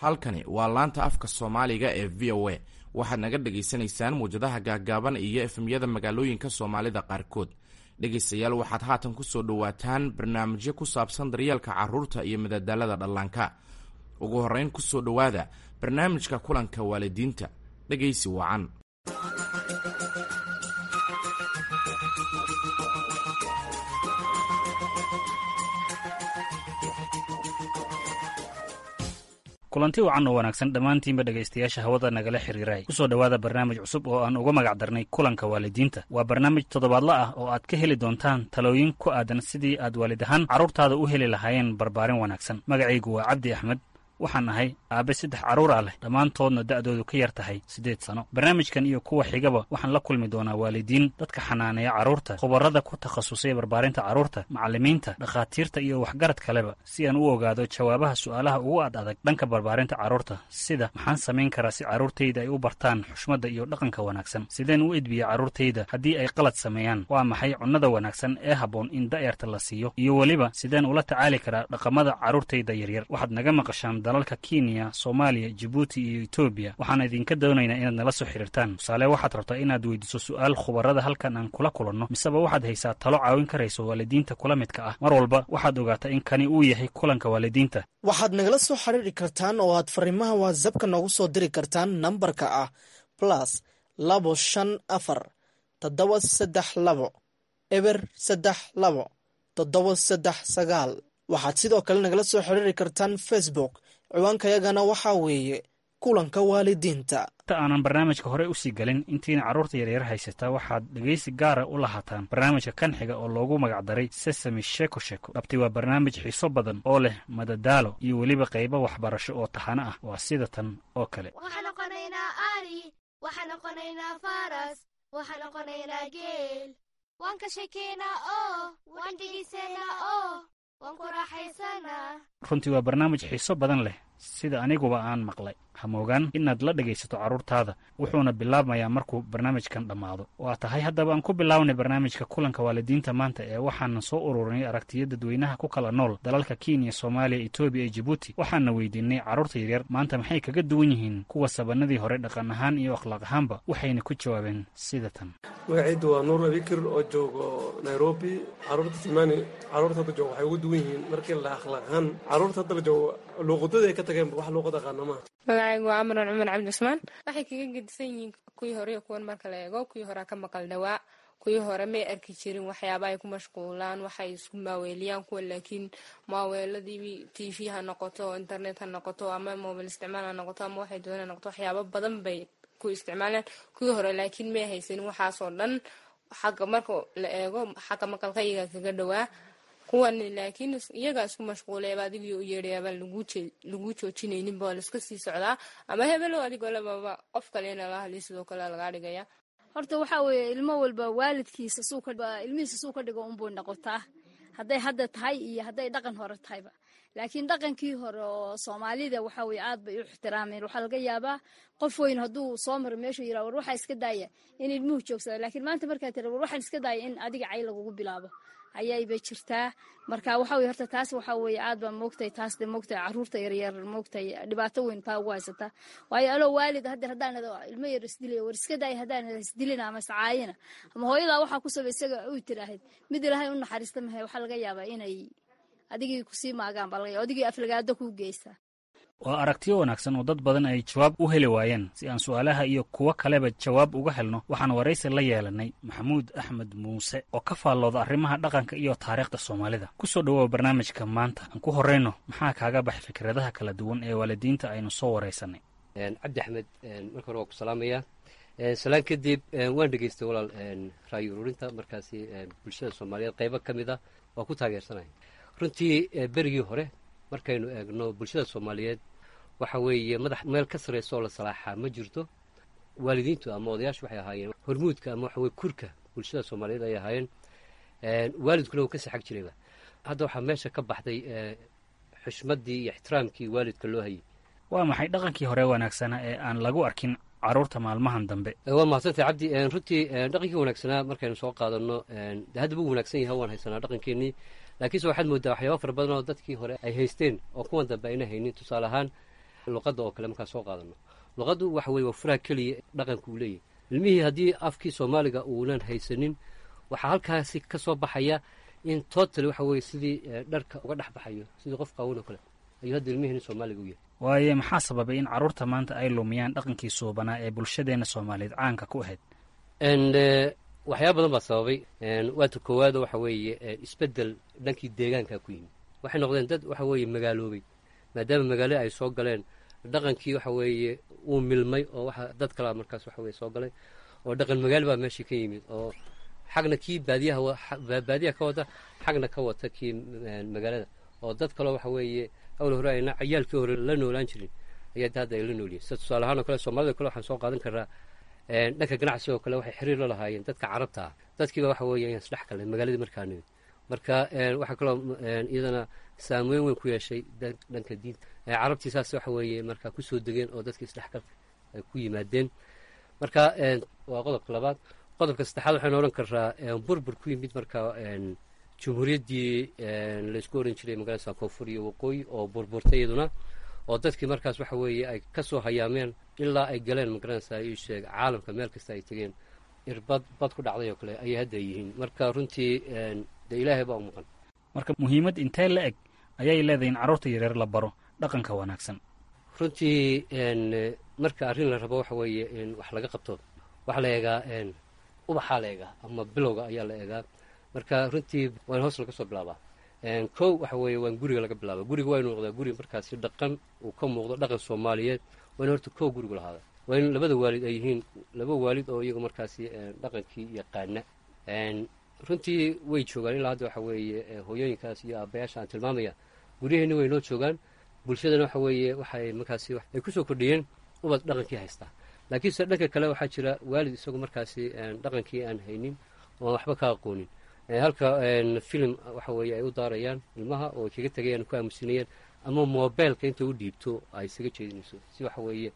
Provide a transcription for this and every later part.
halkani waa laanta afka soomaaliga ee v o a waxaad naga dhagaysanaysaan muwjadaha gaaggaaban iyo efemyada magaalooyinka soomaalida qaarkood dhegaystayaal waxaad haatan ku soo dhowaataan barnaamijyo ku saabsan daryeelka carruurta iyo madadaalada dhallaanka ugu horrayn ku soo dhowaada barnaamijka kulanka waalidiinta dhegaysi wacan kulanti wacan oo wanaagsan dhammaantiinba dhegaystayaasha hawada nagala xiriiray kusoo dhowaada barnaamij cusub oo aan uga magac darnay kulanka waalidiinta waa barnaamij toddobaadla ah oo aad ka heli doontaan talooyin ku aadan sidii aad waalid ahaan carruurtaada u heli lahaayeen barbaarin wanaagsan magacaygu waa cabdi axmed waxaan ahay aabe saddex carruur ah leh dhammaantoodna da'doodu ka yar tahay siddeed sano barnaamijkan iyo kuwa xigaba waxaan la kulmi doonaa waalidiin dadka xanaaneeya carruurta khubarrada ku takhasusay barbaarinta carruurta macallimiinta dhakhaatiirta iyo waxgarad kaleba si aan u ogaado jawaabaha su'aalaha ugu ad adag dhanka barbaarinta carruurta sida maxaan samayn karaa si carruurtayda ay u bartaan xushmadda iyo dhaqanka wanaagsan sideen u edbiya carruurtayda haddii ay qalad sameeyaan waa maxay cunnada wanaagsan ee habboon in da'yarta la siiyo iyo weliba sideen ula tacaali karaa dhaqamada carruurtayda yaryar waxaad naga maqashaan dalalka kenya soomaaliya jibuuti iyo etoobiya waxaan idinka doonaynaa inaad nala soo xiriirtaan tusaale waxaad rabtaa inaad weydiiso su'aal khubarrada halkan aan kula kulanno miseba waxaad haysaa talo caawin karayso waalidiinta kula midka ah mar walba waxaad ogaataa in kani uu yahay kulanka waalidiinta waxaad nagala soo xiriiri kartaan oo aad fariimaha watsapka noogu soo diri kartaan nambarka ah plus labo shan afar toddoba saddex labo eber saddex labo toddoba saddex sagaal waxaad sidoo kale nagala soo xiriiri kartaan facebook ciwaankayagana waxaa weeye kulanka waalidiinta inta aanan barnaamijka hore usii gelin intiina carruurta yaryar haysataa waxaad dhegaysi gaara u lahaataan barnaamijka kan xiga oo loogu magacdaray sesami sheko sheko dhabti waa barnaamij xiiso badan oo leh madadaalo iyo weliba qaybo waxbarasho oo taxano ah waa sida tan oo kale waxaan noqonaynaa ari waxaan noqonaynaa faras waxaan noqonaynaa geel waan ka shekeynaa oo waan dhegaysanaa oo waan ku raaxaysanaa runtii waa barnaamij xiiso badan leh sida aniguba aan maqlay hamoogaan inaad la dhegaysato carruurtaada wuxuuna bilaabmayaa markuu barnaamijkan dhammaado waa tahay haddaba aan ku bilownay barnaamijka kulanka waalidiinta maanta ee waxaana soo ururinay aragtiyo dadweynaha ku kala nool dalalka kenya soomaaliya etoobiya iyo jibuuti waxaana weydiinay carruurta yaryar maanta maxay kaga duwan yihiin kuwa sabanadii hore dhaqan ahaan iyo akhlaaq ahaanba waxayna ku jawaabeen sida tan magacaydu waa nuur abikir oo joogo nairobi carruurta tilmaani carruurta hadda jooga waxay ugu duwan yihiin markii la akhlaaq ahaan carruurta hadda la joogo luuqadada ay ka tageenba wax luuqad aqaana maaha magacaygu waa amran cumar cabdi cusmaan waxay kaga gedisan yihiin kuwii hore iyo kuwan marka la eego kuwii horea ka maqal dhawaa kuwii hore may arki jirin waxyaaba ay ku mashquulaan waxay isku maaweeliyaan kuwa laakiin maaweeladii t v ha noqoto internet ha noqoto ama mobil isticmaal ha noqoto ama waxay doona noqoto waxyaaba badan bay ku isticmaalaan kuwii hore laakiin may haysanin waxaasoo dhan xagga marka la eego xagga maqalka iyaga kaga dhawaa kuwan laakiin iyagaa isku mashquulayaba adigii u yeedhayaaba lagu joojinayninba waa laiska sii socdaa ama hebelo adigoo lababa qof kale nala hadlay sidoo kale lagaa dhigaya horta waxaa weeye ilmo walba waalidkiisa ilmihiisa suu ka dhigo unbuu noqotaa hadday hadda tahay iyo hadday dhaqan hore tahayba laakiin dhaqankii hore oo soomaalida waxa weye aad bay u ixtiraameen waxaa laga yaabaa qof weyn hadduu soo maro meeshuu yira war waxaa iska daaya in ilmuhu joogsada laakiin maanta markaa tira war waxaan iska daaya in adiga cay lagugu bilaabo ayaybay jirtaa marka waxa weye horta taas waxa weye aad baa moogtahay taas de moogtahay carruurta yaryar moogtahay dhibaato weyn taa ugu haysataa waayo aloo waalid haddeer haddaanad ilmo yar isdilaya war iska daaya haddaanad isdilina ama iscaayina ama hooyadaa waxaa ku sabay isaga u tiraahid mid ilaahay u naxariista mahay waxaa laga yaabaa inay adigii kusii maagaan baa laga adigii aflagaado kuu geysaa waa aragtiyo wanaagsan oo dad badan ay jawaab u heli waayeen si aan su'aalaha iyo kuwo kaleba jawaab uga helno waxaan waraysi la yeelanay maxamuud axmed muuse oo ka faallooda arrimaha dhaqanka iyo taariikhda soomaalida ku soo dhowooa barnaamijka maanta aan ku horrayno maxaa kaaga baxay fikradaha kala duwan ee waalidiinta aynu soo waraysanay cabdi axmed marka hore waa ku salaamayaa salaan kadib waan dhegaystay walaal raayo ururinta markaasi bulshada soomaaliyeed qaybo ka mid ah waa ku taageersanaya runtii berigii hore markaynu eegno bulshada soomaaliyeed waxa weeye madax meel ka sarraysa oo la salaaxaa ma jirto waalidiintu ama odayaashu waxay ahaayeen hormuudka ama waxa weye kurka bulshada soomaaliyeed ay ahaayeen waalidkuna uu ka saxag jirayba hadda waxaa meesha ka baxday xushmaddii iyo ixtiraamkii waalidka loo hayay waa maxay dhaqankii hore wanaagsanaa ee aan lagu arkin carruurta maalmahan dambe waa mahadsantay cabdi runtii dhaqankii wanaagsanaa markaynu soo qaadano de haddaba u wanaagsan yahay waan haysanaa dhaqankeenii laakiinse waxaad moodaa waxyaaba fara badan oo dadkii hore ay haysteen oo kuwan dambe ayna haynin tusaale ahaan luqadda oo kale markaan soo qaadano luqaddu waxa weye waa furaha keliya dhaqanka uu leeyahy ilmihii haddii afkii soomaaliga uunan haysanin waxaa halkaasi ka soo baxaya in total waxa weye sidii dharka uga dhex baxayo sidii qof qaawan oo kale ayuu hadda ilmihii nin soomaaliga u yahay waaye maxaa sababay in carruurta maanta ay lumiyaan dhaqankii suubanaa ee bulshadeenna soomaaliyeed caanka ku ahayd waxyaaba badan baa sababay waata koowaado waxa weeye isbeddel dhankii deegaanka ku yimid waxay noqdeen dad waxa weeye magaaloobay maadaama magaalo ay soo galeen dhaqankii waxa weeye uu milmay oo waxa dad kalea markaas waxa weye soo galay oo dhaqan magaalo baa meeshii ka yimid oo xagna kii baadiyaha baadiyaha ka wata xagna ka wata kii magaalada oo dad kaloo waxa weeye awl hore ayna cayaalkii hore la noolaan jirin ayaa hadda ay la noolyihin sida tusaale ahaan oo kale soomaalida kale waxaan soo qaadan karaa dhanka ganacsi oo kale waxay xiriir la lahaayeen dadka carabta ah dadkiiba waxa weeye ayaan isdhex galnay magaaladii markaa nimid marka waxaa kaloo iyadana saameyn weyn ku yeeshay dhanka diinta carabtii saas waxa weeye markaa kusoo degeen oo dadkii isdhexgalka ay ku yimaadeen marka waa qodobka labaad qodobka saddexaad waxaynu odhan karaa burbur ku yimid marka jumhuuriyaddii laysku oran jiray magaalada koonfur iyo waqooyi oo burburtay iyaduna oo dadkii markaas waxa weeye ay ka soo hayaameen ilaa ay galeen magaranaysaa ii sheeg caalamka meel kasta ay tegeen irbad bad ku dhacday oo kale ayay hadda yihiin marka runtii dee ilaahay baa u maqan marka muhiimad intee la eg ayay leedahay in carruurta yareer la baro dhaqanka wanaagsan runtii marka arrin la rabo waxa weeye in wax laga qabto waxaa la eegaa ubaxaa la eegaa ama bilowga ayaa la eegaa marka runtii waa in hoos laga soo bilaabaa kow waxa weeye waa in guriga laga bilaaba guriga waa inu noqdaa guri markaasi dhaqan uu ka muuqdo dhaqan soomaaliyeed waa in horta kow gurigu lahaada waa in labada waalid ay yihiin laba waalid oo iyagu markaasi dhaqankii yaqaana runtii way joogaan ilaa hadda waxa weeye hooyooyinkaas iyo aabbayaasha aan tilmaamaya guryaheenni way noo joogaan bulshadana waxa weeye waxay markaasi ay kusoo kordhiyeen ubad dhaqankii haystaa laakiinse dhanka kale waxaa jira waalid isagu markaasi dhaqankii aan haynin oo aan waxba ka aqoonin halka filim waxa weeye ay u daarayaan ilmaha oo ay kaga tegayaan ku aamusinayaan ama mobeelka inta u dhiibto ay isaga jeedinayso si waxa weeye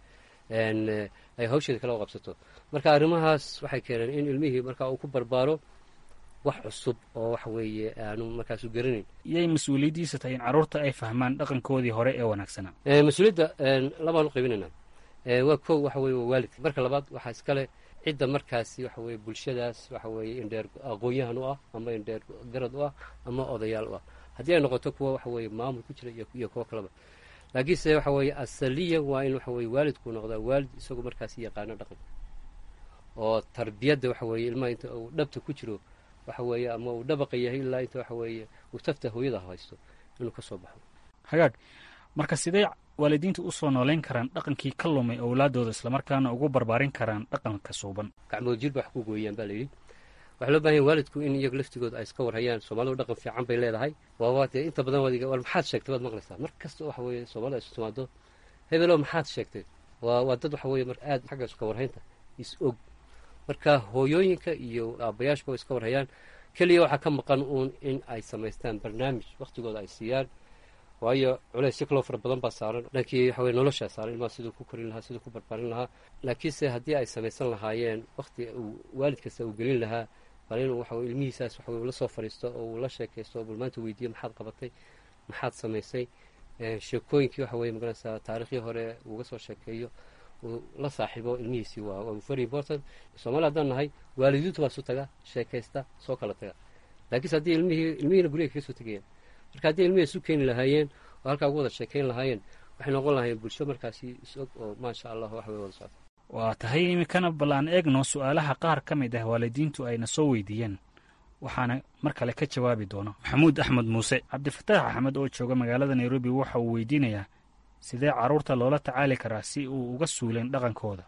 ay hawsheeda kala qabsato marka arrimahaas waxay keeneen in ilmihii marka uu ku barbaaro wax cusub oo waxa weeye aanu markaasu garanayn iyay mas-uuliyaddiisa tahay in carruurta ay fahmaan dhaqankoodii hore ee wanaagsanaa mas-uuliyadda labaan u qaybinaynaa waa kow waxa weye waa waalidka marka labaad waxaa iskale cidda markaasi waxa weye bulshadaas waxa weeye indheer aqoon-yahan u ah ama indheer garad u ah ama odayaal u ah haddii ay noqoto kuwa waxa weeye maamul ku jira iyo kuwo kaleba laakiinse waxa weeye asaliyan waa in waxa weye waalidku noqdaa waalid isagu markaasi yaqaano dhaqanka oo tarbiyadda waxa weeye ilmaha inta uu dhabta ku jiro waxa weeye ama uu dhabaqa yahay ilaa inta waxa weeye uu tafta hooyada haysto inuu ka soo baxo hagaag marka sidee waalidiinta u soo nooleyn karaan dhaqankii ka lumay owlaadooda islamarkaana ugu barbaarin karaan dhaqanka suuban gacmood jir ba wax ku gooyaan baa layidhi waxaa loo bahanya waalidku in iyagu laftigooda ay iska warhayaan soomaalidu dhaqan fiican bay leedahay waaba dee inta badan waad war maxaad sheegtay waad maqlaysaa mar kasta waxa weeye soomaalida isu timaado hebelow maxaad sheegtay waa waa dad waxa weeye mar aad xagga iska warhaynta is og marka hooyooyinka iyo aabbayaashba iska warhayaan keliya waxaa ka maqan uun in ay samaystaan barnaamij wakhtigooda ay siiyaan waayo culays si kaloo fara badan baa saaran dhankii waxa weye noloshaa saaran ilmaha siduu ku korin lahaa siduu ku barbaarin lahaa laakiinse haddii ay samaysan lahaayeen wakhti uu waalid kasta uu gelin lahaa bal inuu waxa weye ilmihiisaas waxa weye ula soo fadhiisto oo uu la sheekaysto oo bal maanta weydiiyo maxaad qabatay maxaad samaysay sheekooyinkii waxa weye magaranaysaa taariikhdii hore uuga soo sheekeeyo uu la saaxiibo ilmihiisii waa waa very important soomaali haddaan nahay waalidiintu baa isu taga sheekaysta soo kala taga laakiinse haddii ilmihii ilmihiina guriga kaga soo tegayaan marka haddii ilmihii isu keeni lahaayeen oo halkaa ugu wada sheekayn lahaayeen waxay noqon lahaayeen bulsho markaasi is-og oo maasha allah wax way wada socota waa tahay iminkana bal aan eegno su-aalaha qaar ka mid ah waalidiintu ayna soo weydiiyeen waxaana mar kale ka jawaabi doono maxamuud axmed muuse cabdifataax axmed oo jooga magaalada nairobi waxa uu weydiinayaa sidee carruurta loola tacaali karaa si uu uga suuleen dhaqankooda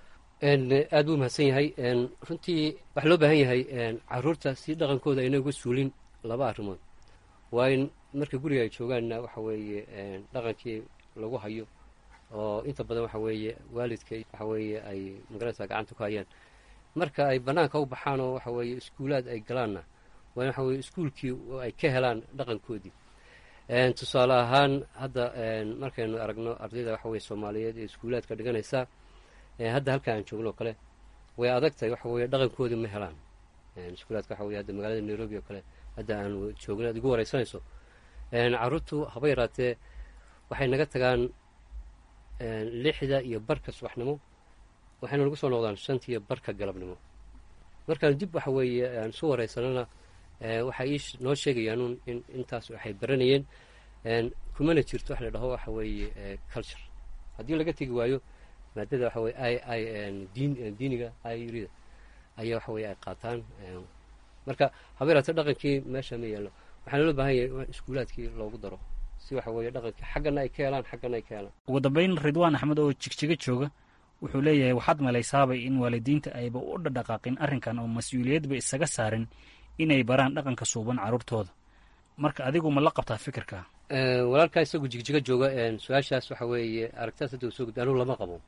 aad buu mahadsan yahay runtii waxaa loo baahan yahay carruurta si dhaqankooda ayna uga suulin laba arrimood waa in marka guriga ay joogaanna waxa weeye dhaqankii lagu hayo oo inta badan waxa weeye waalidka waxa weeye ay magaranaysaa gacanta ku hayaan marka ay bannaanka u baxaan oo waxa weeye iskuulaad ay galaanna waa in waxa weye iskuulkii ay ka helaan dhaqankoodii tusaale ahaan hadda markaynu aragno ardayda waxa weye soomaaliyeed ee iskuulaadka dhiganaysa hadda halka aan joogno oo kale way adag tahay waxa weye dhaqankoodii ma helaan iskuulaadka waxa weye hadda magaalada nairobi oo kale hadda aan joogno ad igu wareysanayso carruurtu haba yaraatee waxay naga tagaan lixda iyo barka subaxnimo waxayna nagu soo noqdaan shanta iyo barka galabnimo markaan dib waxa weeye aan isu waraysanana waxay ii noo sheegayaanuun in intaas waxay baranayeen kumana jirto wax la dhaho waxa weeye culture haddii laga tegi waayo maadada waxa weye i i diin diiniga irida ayaa waxa weye ay qaataan marka habeeraate dhaqankii meesha ma yeelno waxaana loo baahan yahay in iskuulaadkii loogu daro si waxa weeye dhaqankii xaggana ay ka helaan xaggana ay ka helaan ugu dambayn ridwaan axmed oo jigjiga jooga wuxuu leeyahay waxaad malaysaabay in waalidiinta ayba u dhadhaqaaqin arrinkan oo mas-uuliyadba isaga saarin inay baraan dhaqanka suuban carruurtooda marka adigu ma la qabtaa fikirka walaalkaa isagu jigjiga jooga su-aashaas waxa weeye aragtaas hadda uu soo gudbi anugu lama qabo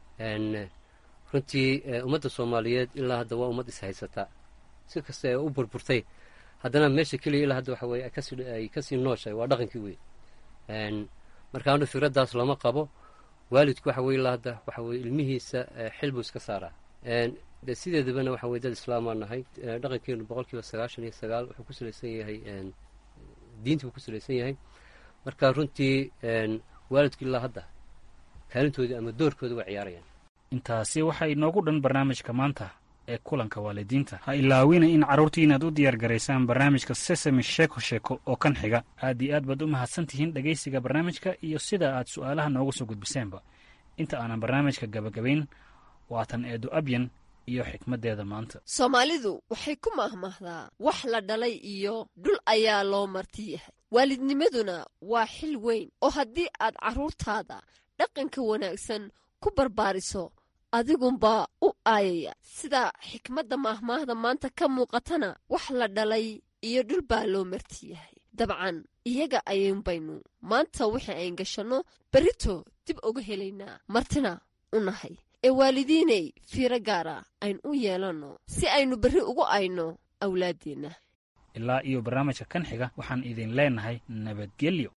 runtii ummadda soomaaliyeed ilaa hadda waa ummad ishaysataa si kasta ee u burburtay haddana meesha keliya ilaa hadda waxa weye ay kasii nooshahay waa dhaqankii wey marka anu fikraddaas lama qabo waalidku waxa weye ilaa hadda waxa weye ilmihiisa xil buu iska saaraa de sideedabana waxa weye dad islaamaa nahay dhaqankeenu boqol kiiba sagaashan iyo sagaal wuxuu ku salaysan yahay diinta buu ku salaysan yahay marka runtii waalidku ilaa hadda kaalintoodii ama doorkooda waa ciyaarayaan intaasi waxaa inoogu dhan barnaamijka maanta ee kulanka waalidiinta ha ilaawina in carruurtii inaad u diyaar garaysaan barnaamijka sesame sheeko sheeko oo kan xiga aad iyo aad baad u mahadsan tihiin dhegaysiga barnaamijka iyo sida aad su'aalaha nooga soo gudbiseenba inta aanan barnaamijka gabagabayn waatan eedu abyan iyo xikmaddeeda maanta soomaalidu waxay ku mahmahdaa wax la dhalay iyo dhul ayaa loo marti yahay waalidnimaduna waa xil weyn oo haddii aad carruurtaada dhaqanka wanaagsan ku barbaariso adigunbaa u aayaya sida xikmadda maahmaahda maanta ka muuqatana wax la dhalay iyo dhul baa loo marti yahay dabcan iyaga ayuunbaynu maanta wixii ayn gashanno berrito dib uga helaynaa martina u nahay ee waalidiinay fiiro gaara ayn u yeelanno si aynu berri ugu ayno awlaaddeenna ilaa iyo barnaamijka kan xiga waxaan idin leenahay nabadgelyo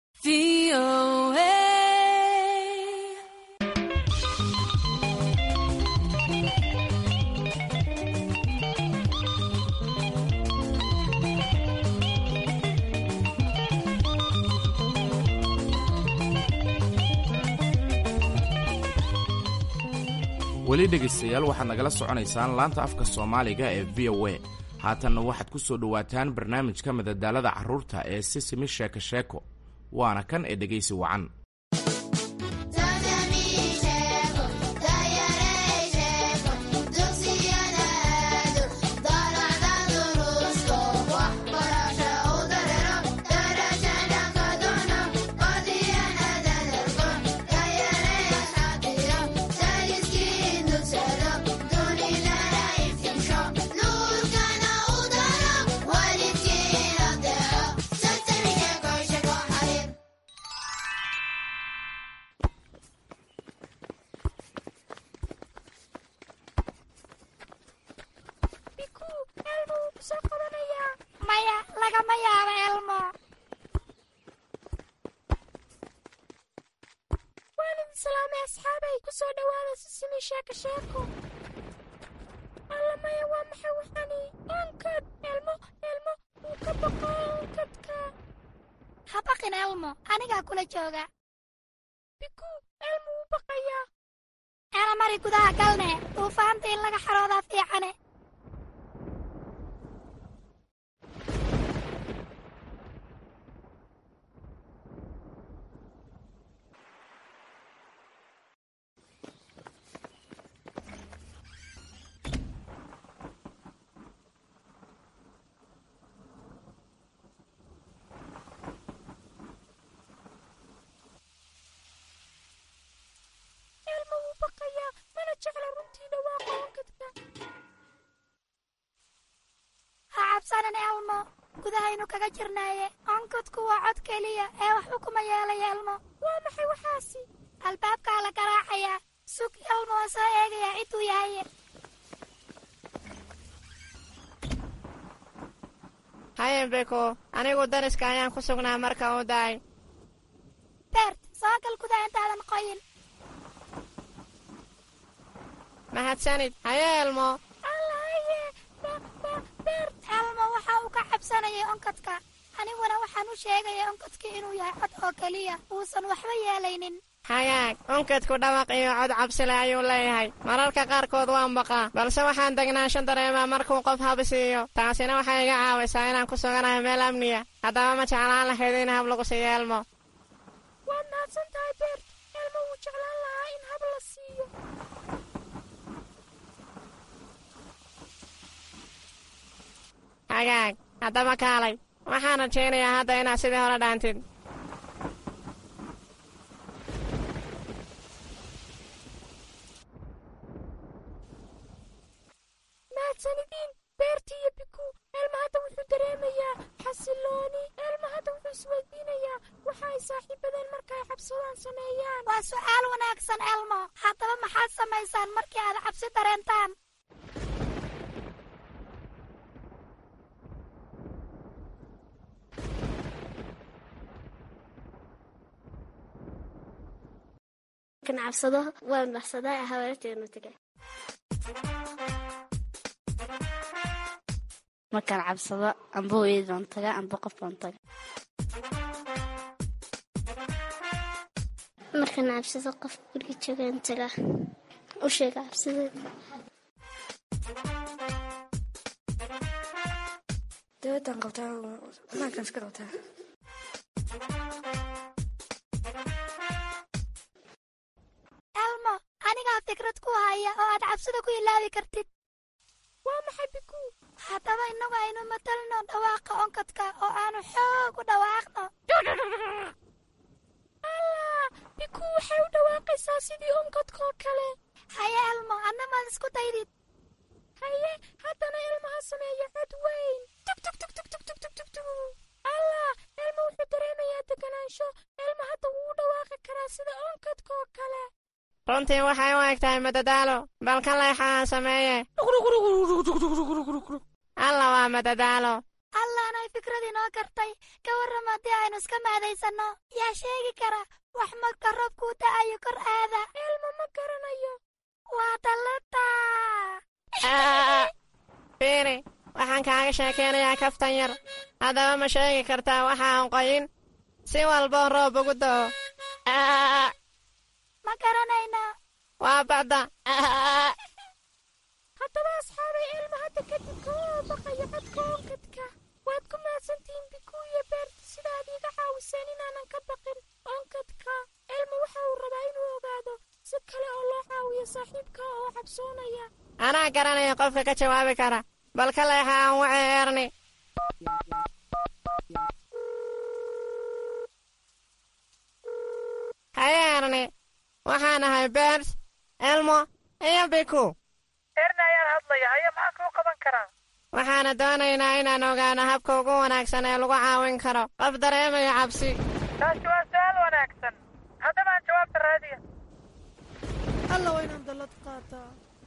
weli dhegaystayaal waxaad nagala soconaysaan laanta afka soomaaliga ee v o a haatanna waxaad ku soo dhowaataan barnaamijka madadaalada carruurta ee sisimi sheeko sheeko waana kan ee dhegaysi wacan maya lagama yaabo elmo waalid islaame asxaabay ku soo dhowaada sisimi sheeko sheeko alla maya waa maxay waxani onkad elmo elmo wuu ka baqaa onkadka ha baqin elmo anigaa kula jooga biku elmo wuu baqayaa ana mari gudaha galne duufaanta in laga xaroodaa fiicane elmo wuu baqayaa mana jecla runtii dhawaaqa onkadka ha cabsanin elmo gudahaynu kaga jirnaaye onkadku waa cod keliya ee wax ukuma yeelaya elmo waa maxay waxaasi albaabkaa la garaacayaa sug elmo oo soo eegayaa ciduu yahaye haye beko anigu dariska ayaan ku sugnaa marka uu daay beert soo gal gudaha intaadan qoyin mahadsanid haye elmo allahaye beert elmo waxa uu ka cabsanayay onkadka aniguna waxaan u sheegaya onkadka inuu yahay cod oo keliya uusan waxba yeelaynin hagaag unkadku dhawaq iyo cod cabsile ayuu leeyahay mararka qaarkood waan baqaa balse waxaan degnaansho dareemaa markuu qof habisiiyo taasina waxay iga caawisaa inaan ku suganahay meel amniya haddaba ma jeclaan lahayd in hab lagu siiyo elmo waad mahadsan tahay beert elmo wuu jeclaan lahaa in hab la siiyo hagaag haddaba kaalay waxaan rajaynayaa hadda inaad sidii hore dhaantid mahadsanidin beerti iyo biku elma hadda wuxuu dareemayaa xasilooni elma hadda wuxuu isweydiinayaa waxa ay saaxiibadeen marka ay cabsadaan sameeyaan waa su'aal wanaagsan elmo haddaba maxaad samaysaan markii aad cabsi dareentaan markaan cabsado waan baxsadaa haweerteenu tegay markaan cabsado amba hooyadaan taga amba qof baan taga markaan cabsado qof guriga joogaan taga u sheega cabsideed dabadan qabtaa banaankan iska qabtaa elmo anigaa fikrad ku haya oo aad cabsida ku ilaabi kartid waa maxay biku haddaba innagu aynu matalno dhawaaqa onkadka oo aanu xoog u dhawaaqno allah biku waxay u dhawaaqaysaa sidii onkadkoo kale haye elmo adna maad isku daydid haye haddana ilmaha sameeya cod weyn tugtugtugtugtugtugtugtug allah elma wuxuu dareemayaa deganaansho elma hadda wuu u dhawaaqi karaa sida onkadkoo kale runtii waxay u eg tahay madadaalo bal ka leexaan sameeye alla waa madadaalo allaanay fikrad inoo kartay ka warram haddii aynu iska maadaysanno yaa sheegi kara wax marka roobkuu da'ayo kor aada elma ma garanayo waa dallada fiiri waxaan kaaga sheekaynayaa kaftan yar haddaba ma sheegi kartaa waxa aan qoyin si walboo roob ugu da'o ma garanayna waa bacda haddaba asxaabay elma hadda kadib kama baqayo codka onkadka waad ku mahadsantihiin biku iyo beerta sidaad iiga caawiseen inaanan ka baqin onkadka elma waxa uu rabaa inuu ogaado si kale oo loo caawiyo saaxiibka oo cabsoonaya anaa garanaya qofka ka jawaabi kara bal ka leexa aan wace erni haye erni waxaan ahay beert elmo iyo biku erni ayaan hadlaya haye maxaa kuu qaban karaa waxaana doonaynaa inaan ogaano habka ugu wanaagsan ee lagu caawin karo qof dareemaya cabsi taasi waa su'aal wanaagsan haddaba aan jawaabta raadiya alla waa inaan dallad qaataa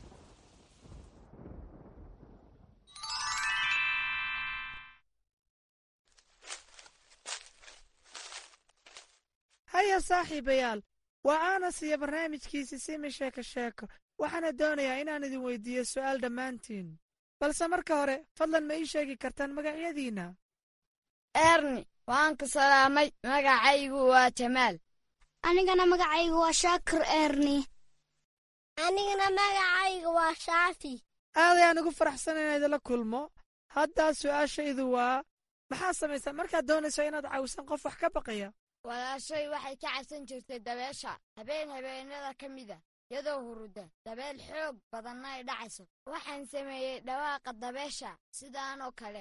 haya saaxiibayaal waa aanas iyo barnaamijkiisi simi sheeko sheeko waxaana doonayaa inaan idin weydiiyo su'aal dhammaantiin balse marka hore fadlan ma ii sheegi kartaan magacyadiinna erni waan ku salaamay magacaygu waa jamaal anigana magacaygu waa shaakir erni anigana magacayga waa shaafi aad ayaan ugu faraxsan inaan idinla kulmo haddaa su'aashaydu waa maxaa samaysaa markaad doonayso inaad caawisan qof wax ka baqaya walaashay waxay ka cabsan jirtay dabeesha habeen habeenada ka mida iyadoo huruda dabeel xoog badanna ay dhacayso waxaan sameeyey dhawaaqa dabeesha sidaanoo kale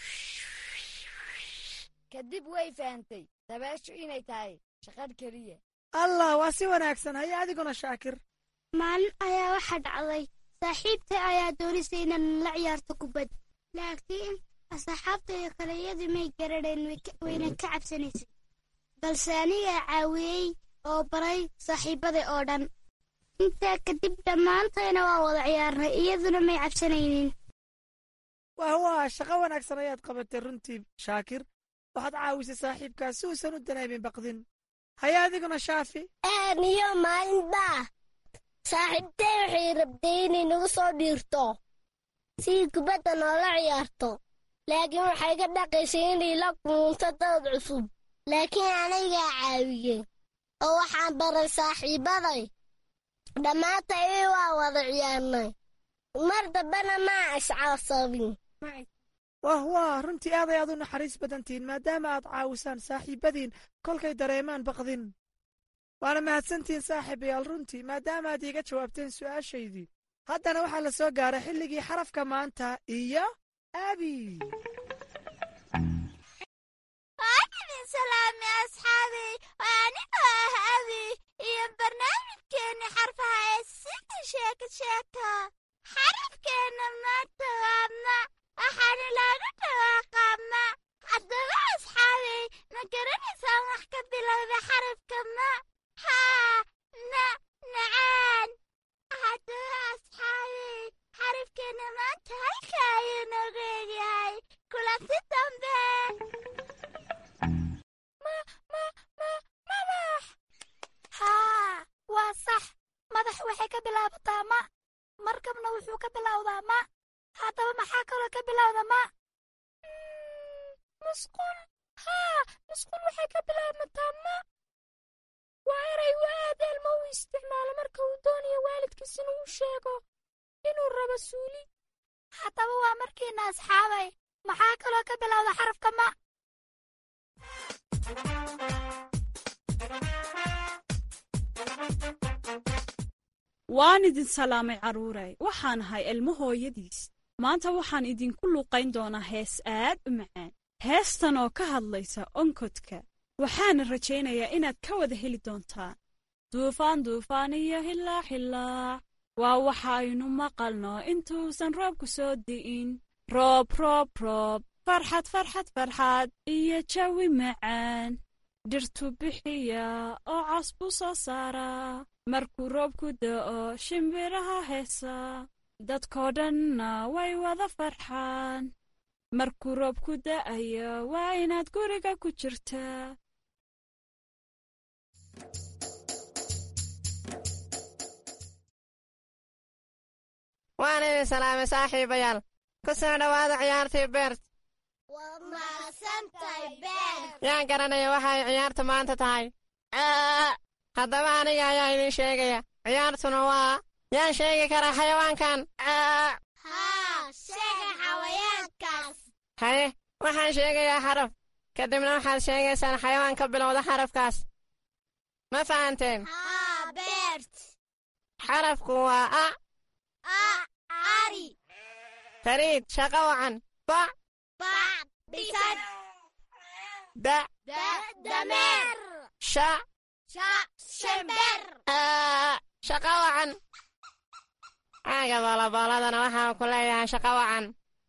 kadib way fahantay dabeeshu inay tahay shaqadh keliya allah waa si wanaagsan haye adiguna shaakir maalin ayaa waxaa dhacday saaxiibtay ayaa doonisay inaan la ciyaarto kubad laakiin asxaabtayda kale iyadii may garadheen wayna ka cabsanaysay balse anigaa caawiyey oo baray saaxiibbaday oo dhan intaa kadib dhammaantayna waa wada ciyaarnay iyaduna may cabsanaynin wah waa shaqo wanaagsan ayaad qabatay runtii shaakir waxaad caawisay saaxiibkaas si uusan u dareemin baqdin haya adiguna shaafi niyo maalintaa saaxiibtay waxay rabtay inay nagu soo dhiirto sidii kubadda noola ciyaarto laakiin waxay ka dhaqaysay inay la kulunto dad cusub laakiin anagaa caawiyey oo waxaan baray saaxiibaday dhammaantay waa wada ciyaarnay mar dambena maa iscaasabin wah waa runtii aad ay aad u naxariis badantihiin maadaama aad caawisaan saaxiibadiin kolkay dareemaan baqdin waana mahadsantihiin saaxiibayaal runtii maadaama aad iiga jawaabteen su'aashaydii haddana waxaa la soo gaaray xilligii xarafka maanta iyo abi waanidin salaami asxaabey waa anigoo ah abi iyo barnaamijkeenni xarfaha ee sida sheeka sheeka xarafkeenna maanta waa ma waxaana looga dhawaaqaa ma haddaba asxaabey ma garanaysaan wax ka bilowda xarafka ma haa na nacaan haddaba asxaabey xarafkeenna maanta halka ayuu noogu egyahay kulanti dambe madax haa waa sax madax waxay ka bilaabataa ma markabna wuxuu ka bilowdaa ma haddaba maxaa kaloo ka bilowda ma musqul haa musqul waxay ka bilaabmataa ma waa eray uu aad elmo u isticmaalo marka uu doonayo waalidkiis inuu u sheego inuu rabo suuli haddaba waa markiina asxaabay maxaa kaloo ka bilowda xarafka ma waan idin salaamay carruuray waxaan ahay ilmo hooyadiis maanta waxaan idinku luuqayn doonaa hees aad u macaan heestan oo ka hadlaysa onkodka waxaana rajaynayaa inaad ka wada heli doontaan duufaan duufaan iyo hilaac hilaac waa waxaynu maqalno intuusan roobku soo di'in roob roob roob farxad farxad farxad iyo jawi macaan dhirtu bixiya oo cas buu soo saaraa markuu roobku da'o shimbiraha heesa dadkoo dhanna way wada farxaan markuu roobku da'ayo waa inaad guriga ku jirtaa waan idin salaamay saaxiibayaal ku soo dhowaada ciyaartii beert waa mahadsantahay beert yaan garanaya waxay ciyaartu maanta tahay haddaba aniga ayaa idiin sheegaya ciyaartuna waa yaan sheegi karaa xayawaankan haa sheega xawayaankaas haye waxaan sheegayaa xaraf kadibna waxaad sheegaysaan xayawaan ka bilowda xarafkaas ma fahanteen haa beert xarafku waa a a ari fariid shaqo wacan ba ba bisad da da dameer sha sha shember shaqo wacan caaga boolobooladana waxaa ku leeyahay shaqo wacan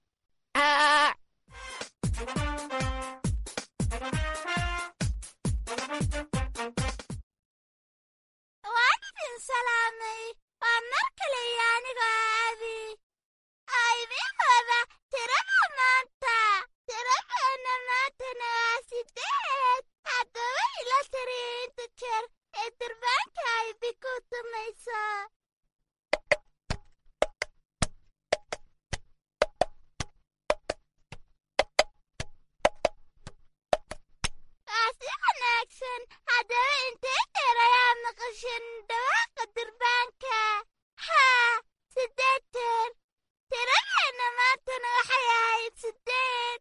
waan idin salaamay waa mar kale iyo anigoo aabi aydin wada tirada maanta tiradeenna maantana waa sideed haddaba ila tiriyo inta jeer ee durbaanka aybi ku tumayso waa si wanaagsan haddaba intee jeer ayaa maqashan dhawaaqa durbaanka haa sideed jeer tiradeenna maantana waxay ahayd sideed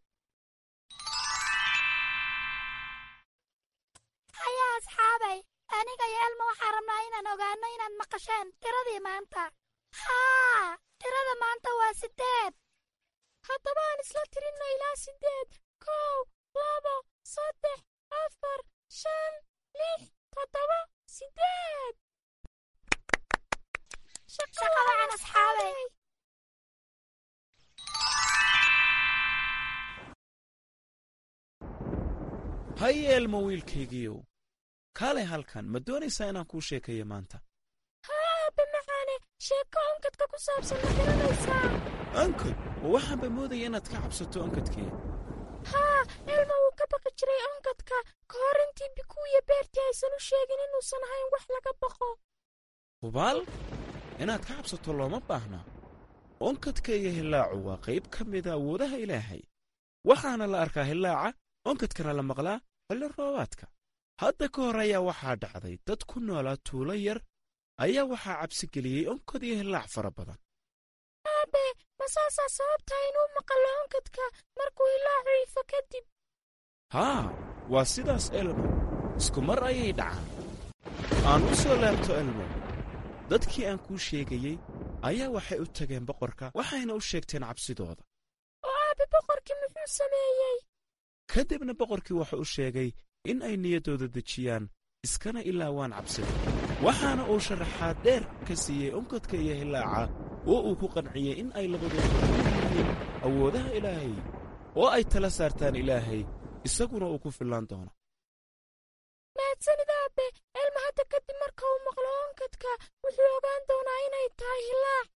haya asxaabay aniga iyo elma waxaan rabnaa inaan ogaano inaad maqasheen tiradii maanta haa tirada maanta waa sideed haddaba aan isla tirinno ilaa sideed kow labo saddex afar shan lix toddoba sideed shaqo wacan asxaabay haye elmo wiilkaygiiyow kaalay halkan ma doonaysaa inaan kuu sheekayo maanta haa aabbe macaane sheeko onkadka ku saabsan ma garanaysaa onkod ma waxaanba moodaya inaad ka cabsato onkadkee haa elma wuu ka baqi jiray onkadka ka hor intii bikuuya beertii aysan u sheegin inuusan ahayn wax laga baqo hubaal inaad ka cabsato looma baahna onkadka iyo hillaacu waa qayb ka mida awoodaha ilaahay waxaana la arkaa hillaaca onkadkana la maqlaa xilli roobaadka hadda ka hor ayaa waxaa dhacday dad ku noolaa tuulo yar ayaa waxaa cabsi geliyey onkod iyo hillaac fara badan aabe ma saasaa sababtaa inuu maqallo onkadka markuu ilaacu ifo kadib haa waa sidaas elmo isku mar ayay dhacaan aan u soo laabto elmo dadkii aan kuu sheegayey ayaa waxay u tageen boqorka waxayna u sheegteen cabsidooda oo aabe boqorkii muxuu sameeyey ka dibna boqorkii wuxuu u sheegay in ay niyaddooda dejiyaan iskana ilaawaan cabsida waxaana uu sharaxaad dheer ka siiyey onkodka iyo hillaaca oo uu ku qanciyey in ay labadooda ku yihiin awoodaha ilaahay oo ay tala saartaan ilaahay isaguna uu ku fillaan doono mahadsanid aabe elma hadda kadib marka uu maqlo onkadka wuxuu ogaan doonaa inay tahay hillaac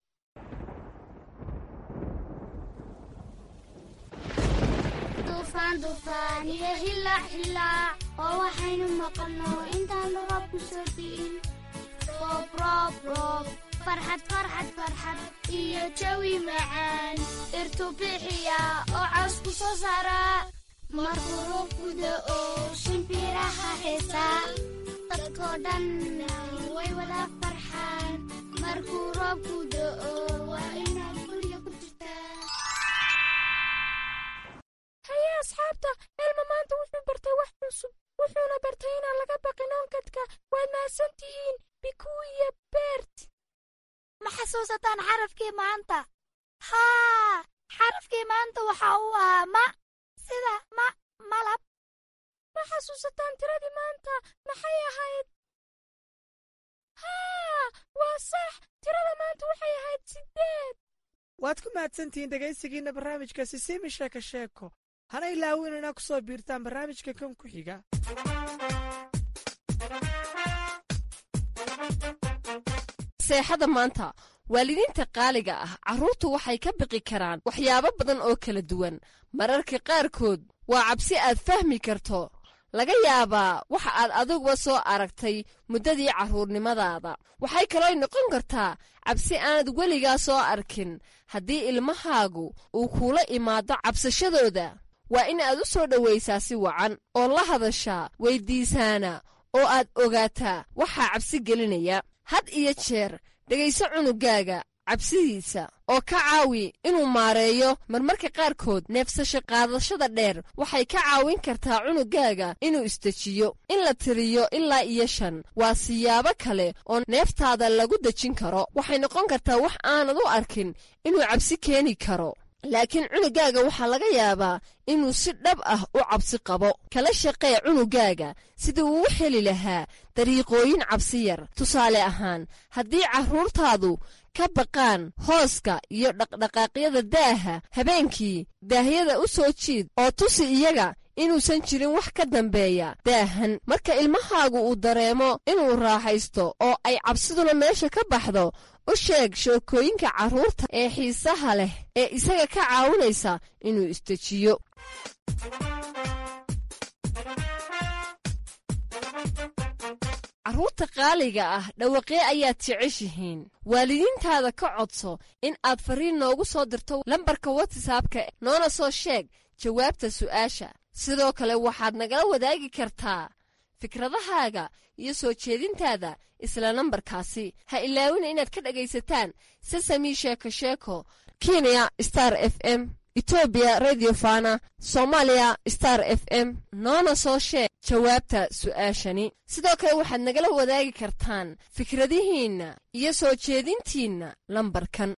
duufaan duufaan iyo hillaac hillaac oo waxaynu maqalno intaan roob ku soo di'in roob roob roob farxad farxad farxad iyo jawi macaan dhirtu bixiya oo caws ku soo saara markuu roobku da'o shimbiraha heesaa dadkoo dhan way wada farxaan markuu roobku da'o waa inaad guriga ku jirtaa haye asxaabta elma maanta wuxuu bartay wax cusub wuxuuna bartay inaan laga baqin onkadka waad mahadsan tihiin bikuu iyo beert ma xasuusataan xarafkii maanta haa xarafkii maanta waxa uu ahaa ma sida ma malab ma xasuusataan tiradii maanta maxay ahayd haa waa sax tirada maanta waxay ahayd siddeed waad ku mahadsantihiin dhegaysigiinna barnaamijka sisiimi sheeko sheeko hana ilaawin inaa ku soo biirtaan barnaamijka kan ku xiga seexada maanta waalidiinta qaaliga ah carruurtu waxay ka biqi karaan waxyaabo badan oo kala duwan mararka qaarkood waa cabsi aad fahmi karto laga yaabaa waxa aad adiguba soo aragtay muddadii carruurnimadaada waxay kaloo noqon kartaa cabsi aanad weligaa soo arkin haddii ilmahaagu uu kuula imaado cabsashadooda waa in aad u soo dhowaysaa si wacan oo la hadashaa weyddiisaana oo aad ogaataa waxaa cabsi gelinaya had iyo jeer dhegayso cunugaaga cabsidiisa oo ka caawi inuu maareeyo marmarka qaarkood neefsasho qaadashada dheer waxay ka caawin kartaa cunugaaga inuu isdejiyo in la tiriyo ilaa iyo shan waa siyaabo kale oo neeftaada lagu dejin karo waxay noqon kartaa wax aanad u arkin inuu cabsi keeni karo laakiin cunugaaga waxaa laga yaabaa inuu si dhab ah u cabsi qabo kala shaqee cunugaaga sidii uu u heli lahaa dariiqooyin cabsi yar tusaale ahaan haddii carruurtaadu ka baqaan hooska iyo dhaqdhaqaaqyada daaha habeenkii daahyada u soo jiid oo tusi iyaga inuusan jirin wax ka dambeeya daahan marka ilmahaagu uu dareemo inuu raaxaysto oo ay cabsiduna meesha ka baxdo u sheeg sheekooyinka carruurta ee xiisaha leh ee isaga ka caawinaysa inuu isdejiyo carruurta qaaliga ah dhawaqee ayaad jeceshihiin waalidiintaada ka codso in aad farriin noogu soo dirto lambarka watsapka noona soo sheeg jawaabta su'aasha sidoo kale waxaad nagala wadaagi kartaa fikradahaaga iyo soo jeedintaada isla nambarkaasi ha ilaawina inaad ka dhegaysataan sesami sheeko sheeko kenya star f m etoobiya radio fana soomaaliya star f m noona soo sheeg jawaabta su'aashani sidoo kale waxaad nagala wadaagi kartaan fikradihiinna iyo soo jeedintiinna lambarkan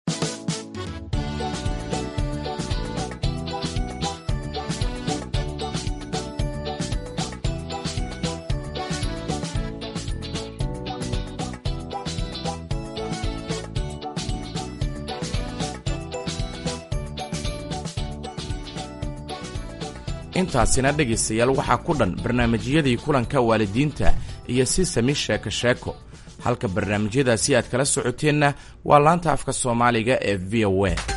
intaasina dhegaystayaal waxaa ku dhan barnaamijyadii kulanka waalidiinta iyo si sami sheeko sheeko halka barnaamijyadaasi aad kala socoteenna waa laanta afka soomaaliga ee v o a